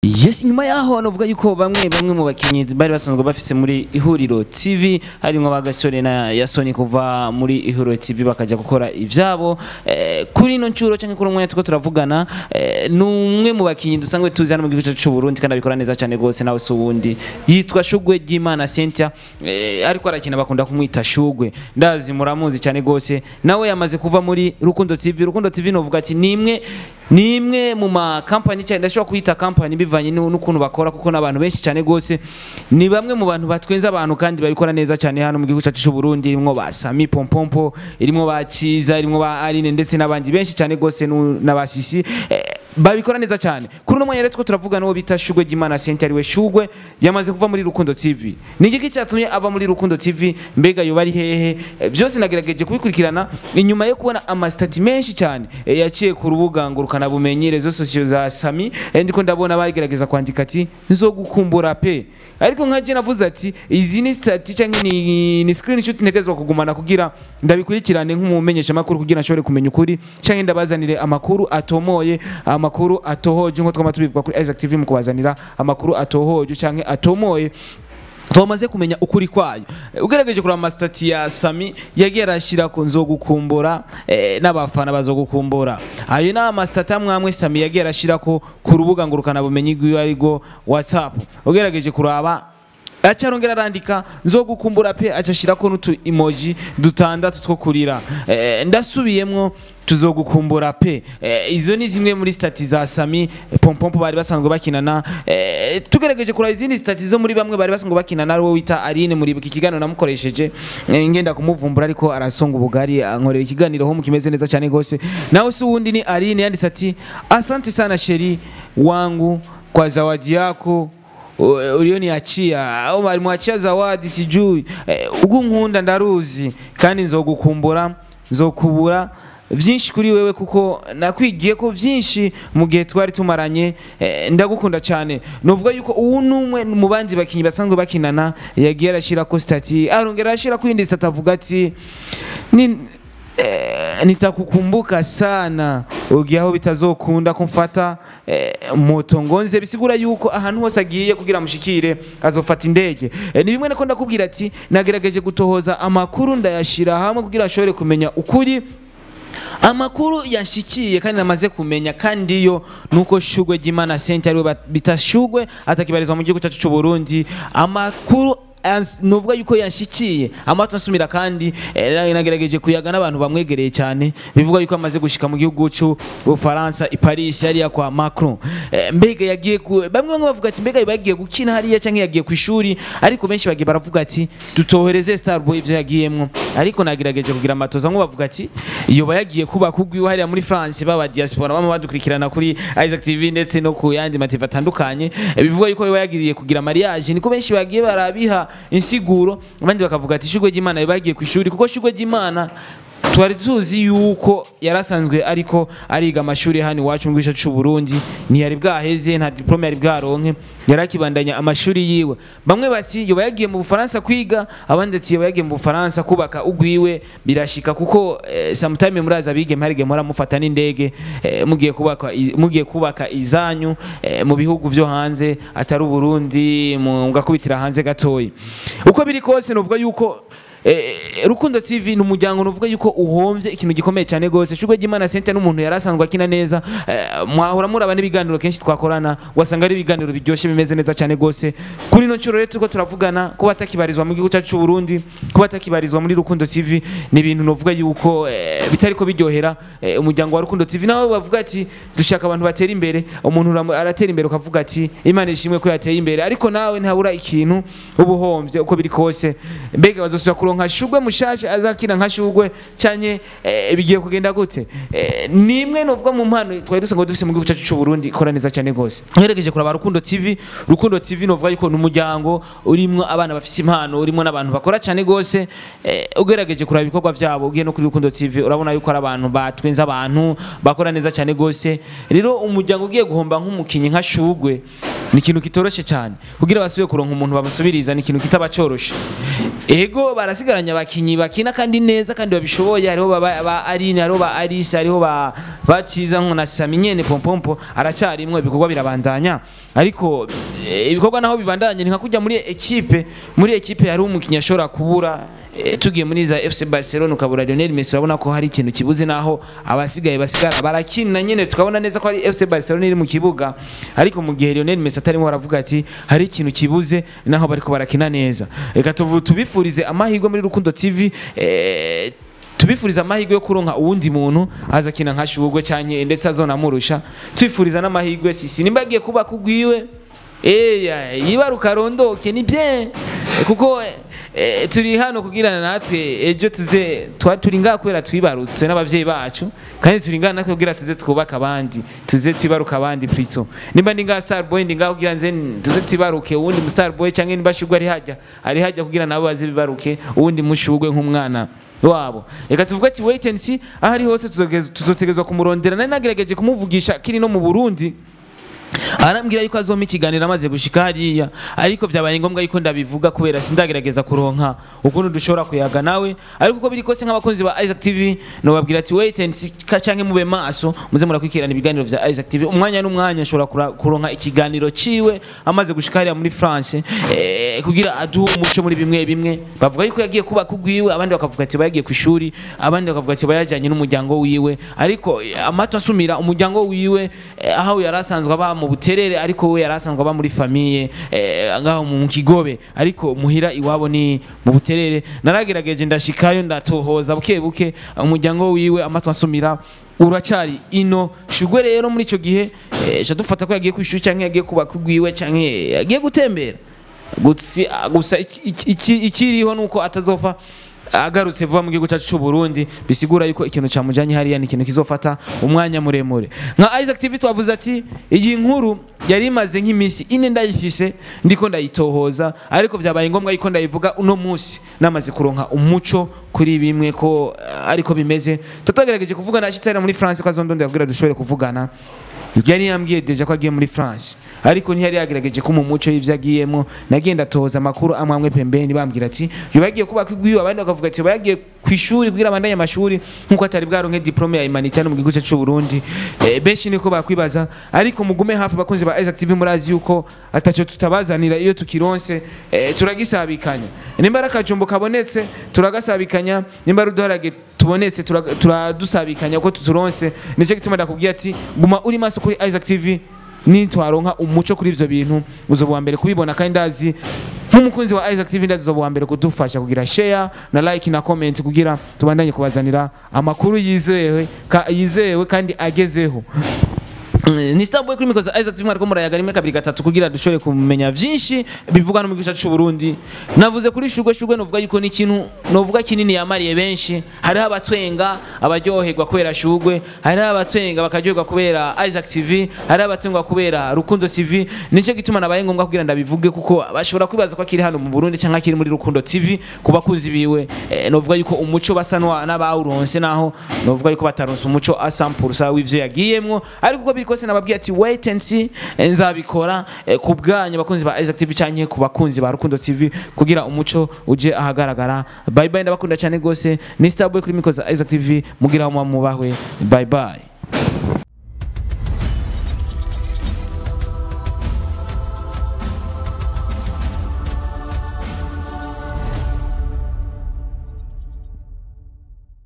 Yes, nyuma yaho novuga yuko bamwe bamwe mu bakinyi bari basanzwe bafise muri ihuriro TV harimwo bagasore na Yasoni kuva muri ihuriro TV bakaja gukora ivyabo eh, kuri ino ncuro canke kuri umwanya tuko turavugana eh, numwe mu bakinyi dusangwe tuzi hano mu gihugu cyacu c'u Burundi kandi abikora neza cyane gose nawe si uwundi yitwa Shugwe Ryimana Cynthia eh, ariko arakina bakunda kumwita Shugwe ndazi muramuzi cyane gose nawe yamaze kuva muri Rukundo TV Rukundo TV novuga ati nimwe nimwe mu ma company cyane ndashobora kuyita company bivanye nu- n'ukuntu bakora kuko n'abantu benshi cyane gose ni bamwe mu bantu batwenza abantu kandi babikora neza cyane hano mu gihugu cyacu cy'u Burundi irimo ba Sami Pompompo irimo ba Ciza irimo ba Aline ndetse n'abandi benshi cyane gose nu- n'abasisi eh, babikora neza cyane kuri uno mwanya rero two turavuga n'uwo bita Shugwe Gimana Center ariwe Shugwe yamaze kuva muri Rukundo TV ni igiki cyatumye ava muri Rukundo TV mbega yoba ari hehe Eh, byose nagerageje kubikurikirana inyuma yo kubona amasitati menshi cyane eh, yaciye ku rubuga ngurukana bumenyi rezo sosiyo za Sami eh, ndiko ndabona bagerageza kwandika ati nzogukumbura pe ariko nkaje navuze ati izi ni stati cyangwa ni, ni screenshot ntegezwa kugumana kugira ndabikurikirane nk'umumenyesha makuru kugira nshobore kumenya ukuri cyangwa ndabazanire amakuru atomoye amakuru atohoje nko twama tubivuga kuri Isaac TV mu kubazanira amakuru atohoje cyangwa atomoye twamaze kumenya ukuri kwayo Eh, ugerageje kureba amasitati ya sami yagiye arashyira ku nzogukumbura eh, n'abafana bazogukumbura ayo ni amasitati amwe amwe sami yagiye arashyira ko ku rubuga ngurukana bumenyi rwiwe arirwo whatsapp ugerageje kuraba acarongera arandika nzogukumbura pe acashirako n'utu emoji dutandatu two kurira eh, ndasubiyemwo tuzogukumbura pe eh, izo ni zimwe muri stati za Sami eh, Pompompo bari basanzwe bakinana eh, tugerageje kuraba izindi stati zo muri bamwe bari basanzwe bakinana ari wo wita Aline muri iki kiganiro namukoresheje eh, ngenda kumuvumbura ariko arasonga ubugari ankorera ikiganiro ho kimeze neza cyane gose nawe si uwundi ni Aline yanditse ati asante sana sheri wangu kwa zawadi yako U- ulioniachia au walimwachia zawadi sijui eh, ugu nkunda ndaruzi kandi nzogukumbura nzokubura byinshi kuri wewe kuko nakwigiye ko byinshi mu gihe twari tumaranye eh, ndagukunda cyane novuga yuko uwu numwe mu bandi bakinyi basanzwe bakinana yagiye arashyira ko stati arongera arashyira ko indi stati avuga ati ni Eh, nitakukumbuka sana ugiye aho bitazokunda kumfata eh, moto ngo nze bisigura yuko ahantu hose agiye kugira mushikire azofata indege eh, ni bimwe nako ndakubwira ati nagerageje gutohoza amakuru ndayashira hamwe kugira ashobore kumenya ukuri amakuru yanshikiye kandi namaze kumenya kandi yo nuko shugwe ry'imana sente ariwe bat- bita shugwe atakibarizwa mu gihugu cyacu cy'u Burundi amakuru ans- nuvuga yuko yanshikiye amato nsumira kandi eh, nagerageje kuyaga n'abantu bamwegereye cyane bivuga yuko amaze gushika mu gihugu cy'u Bufaransa i Paris hariya kwa Macron Eh, mbega yagiye ku bamwe bamwe bavuga ati mbega bagiye gukina hariya cyangwa yagiye ku ishuri ariko benshi bagiye baravuga ati dutohereze Starboy ivyo yagiyemwo ariko nagerageje kugira amatoza nko bavuga ati yoba yagiye kuba kugwiwe hariya muri France baba diaspora bama badukurikirana kuri Isaac TV ndetse no ku yandi mative atandukanye Eh, bivuga yuko yoba yagiye kugira mariage niko benshi bagiye barabiha insiguro abandi bakavuga ati shugwe ry'Imana yoba yagiye ku ishuri kuko shugwe ry'Imana twari tuzi yuko yarasanzwe ariko ariga amashuri hano iwacu mu gice cy'u Burundi ntiyari bwaheze nta diplome yari bwaronke yari akibandanya amashuri yiwe bamwe bati yoba yagiye mu Bufaransa kwiga abandi ati yoba yagiye mu Bufaransa kubaka ugwiwe birashika kuko eh, sometime muraza bige mparige mura mufata n'indege eh, mugiye kubaka i- mugiye kubaka izanyu eh, mu bihugu byo hanze atari u Burundi mugakubitira hanze gatoyi uko biri kose novuga yuko Eh, Rukundo TV ni umuryango nuvuga yuko uhombye ikintu gikomeye cyane gose Shugwe Gimana Center n'umuntu yarasanzwe akina neza eh, mwahora muraba n'ibiganiro kenshi twakorana wasanga ari ibiganiro biryoshye bimeze neza cyane gose kuri no ncuro rero turiko turavugana kuba atakibarizwa mu gihugu cyacu cy'u Burundi kuba atakibarizwa muri Rukundo TV ni ibintu novuga yuko eh, bitariko biryohera eh, umuryango wa Rukundo TV nawe bavuga ati dushaka abantu batera imbere umuntu uramu- aratera imbere ukavuga ati Imana ishimwe ko yateye imbere ariko nawe ntabura ikintu ubuhombye uko biri kose mbega bazosubira kuronka shugwe mushasha azakina nka shugwe cyanye eh, bigiye kugenda gute eh, nimwe novuga mu mpano twari dusanzwe dufise mu gihugu cyacu cy'u Burundi ikora neza cyane gose uheregeje kuraba Rukundo TV Rukundo TV novuga yuko ni umuryango urimwo abana bafise impano urimwo n'abantu bakora cyane gose eh, ugerageje kuraba ibikorwa vyabo ugiye no kuri Rukundo TV urabona yuko ari abantu batwenza abantu bakora neza cyane gose rero umuryango ugiye guhomba nk'umukinyi nka shugwe ni ikintu kitoroshe cyane kugira basubire kuronka umuntu babasubiriza ni ikintu kitaba coroshe ego barasigaranye abakinyi bakina kandi neza kandi babishoboye hariho ba, ba Aline hariho ba Alice hariho ba baciza nko na Sami nyene pompompo aracyarimwe ibikorwa birabandanya ariko eh, ibikorwa naho bibandanye ni nka kujya muri equipe muri equipe hari umukinnyi ashobora kubura eh, tugiye muri za FC Barcelona ukabura Lionel Messi urabona ko hari ikintu kibuze naho abasigaye basigara barakina nyene tukabona neza ko hari FC Barcelona iri mu kibuga ariko mu gihe Lionel Messi atarimo aravuga ati hari ikintu kibuze naho bariko barakina neza reka tuvu- tubifurize amahirwe muri Rukundo TV eh, tubifuriza amahirwe yo kuronka uwundi muntu aza kina nka shugwe cyanye ndetse azonamurusha twifuriza n'amahirwe sisi nimba agiye kuba kugwiwe eya yibaruka rondoke ni bien kuko eh, turi hano kugira natwe ejo tuze twa turi ngaha kubera twibarutswe n'abavyeyi bacu kandi turi ngaha natwe kugira tuze twubaka abandi tuze twibaruka abandi plutôt nimba ndi ngaha star boy ndi ngaha kugira nze tuze twibaruke uwundi mu star boy canke nimba shugwe ari hajya ari hajya kugira nabo baze bibaruke uwundi mushugwe nk'umwana wabo reka tuvuge ati wait and see aho ari hose tuzogez- tuzotegezwa kumurondera nari nagerageje kumuvugisha kiri no mu burundi arambwira yuko azompa ikiganiro amaze gushika hariya ariko byabaye ngombwa yuko ndabivuga kubera sindagerageza kuronka ukuntu dushobora kuyaga nawe ariko uko biri kose nk'abakunzi ba Isaac TV nobabwira ati wait and see ka- canke mube maso muze murakwikirana ibiganiro vya Isaac TV umwanya n'umwanya nshobora kura- kuronka ikiganiro ciwe amaze gushika hariya muri France eh, kugira aduhe umuco muri bimwe bimwe bavuga yuko yagiye kuba kugwiwe abandi bakavuga ati bayagiye ku ishuri abandi bakavuga ati bayajyanye n'umuryango wiwe ariko eh, amato asumira umuryango wiwe eh, aho yari asanzwe aba mu buterere ariko we yari asanzwe aba muri famiye eh, ngaho mu kigobe ariko muhira iwabo ni mu buterere naragerageje ndashikayo ndatohoza buke buke umuryango wiwe amato asumira uracyari ino shugwe rero muri icyo gihe eh, ca dufata ko yagiye ku ishuri cyangwa yagiye kuba kugwiwe cyangwa yagiye gutembera Gutsi- gusa iki- iki- iki- ikiriho nuko atazova agarutse vuba mu gihugu cyacu cy'u Burundi bisigura yuko ikintu cyamujanye hariya ni ikintu kizofata umwanya muremure nka Isaac TV twavuze ati iyi nkuru yari imaze nk'iminsi ine ndayifise ndiko ndayitohoza ariko byabaye ngombwa yuko ndayivuga uno munsi namaze kuronka umuco kuri bimwe ko eh, ariko bimeze tutagerageje kuvugana ashitse muri France ko azondondera kugira dushobore kuvugana yari yambwiye deja ko agiye muri France ariko ntiyari yagerageje ko mu muco y'ivyo agiyemo nagenda toza amakuru amwe amwe pembeni bambwira ati yoba yagiye kuba kwigwiwe abandi bakavuga ati yoba yagiye ku ishuri kugira abandanye amashuri nkuko atari bwaronke diplome ya humanitaire no mu gihugu cyacu c'u Burundi eh, benshi niko bakwibaza ariko mugume hafi bakunzi ba Isaac TV murazi yuko ataco tutabazanira iyo tukironse eh, turagisabikanya nimba ari akajumbo kabonetse turagasabikanya nimba ari uduharage tubonetse tura- turadusabikanya ko tuturonse nicyo gituma ndakubwira ati guma uri maso kuri Isaac TV nitwaronka umuco kuri ivyo bintu uzoba uwa mbere kubibona kandi ndazi nk'umukunzi wa Isaac TV ndazi uzoba uwa mbere kudufasha kugira share na like na comment kugira tubandanye kubazanira amakuru yizewe ka, yizewe kandi agezeho ni Starboy kuri mikoza Isaac TV ariko murayaga rimwe kabiri gatatu kugira dushobore kumenya vyinshi bivuga no mu gihugu cy'u Burundi navuze kuri shugwe shugwe novuga yuko ni ikintu novuga kinini yamariye benshi hariho abatwenga abaryoherwa kubera shugwe hariho abatwenga bakaryoherwa kubera Isaac TV hariho abatwenga kubera Rukundo TV nicyo gituma nabaye ngombwa kugira ndabivuge kuko bashobora kwibaza ko akiri hano mu Burundi cyangwa akiri muri Rukundo TV ku bakuzi biwe eh, novuga yuko umuco basa n'wa- n'abawuronse naho novuga yuko bataronse umuco asampulsa w'ivyo yagiyemwo ariko uko biri kose nababwiye ati wait and see eh, nzabikora eh, ku bwanyu abakunzi ba Isaac TV canke ku bakunzi ba Rukundo TV kugira umuco uje ahagaragara bye bye ndabakunda cyane gose ni Starboy kuri mikoza Isaac TV mugira mu mubahwe bye bye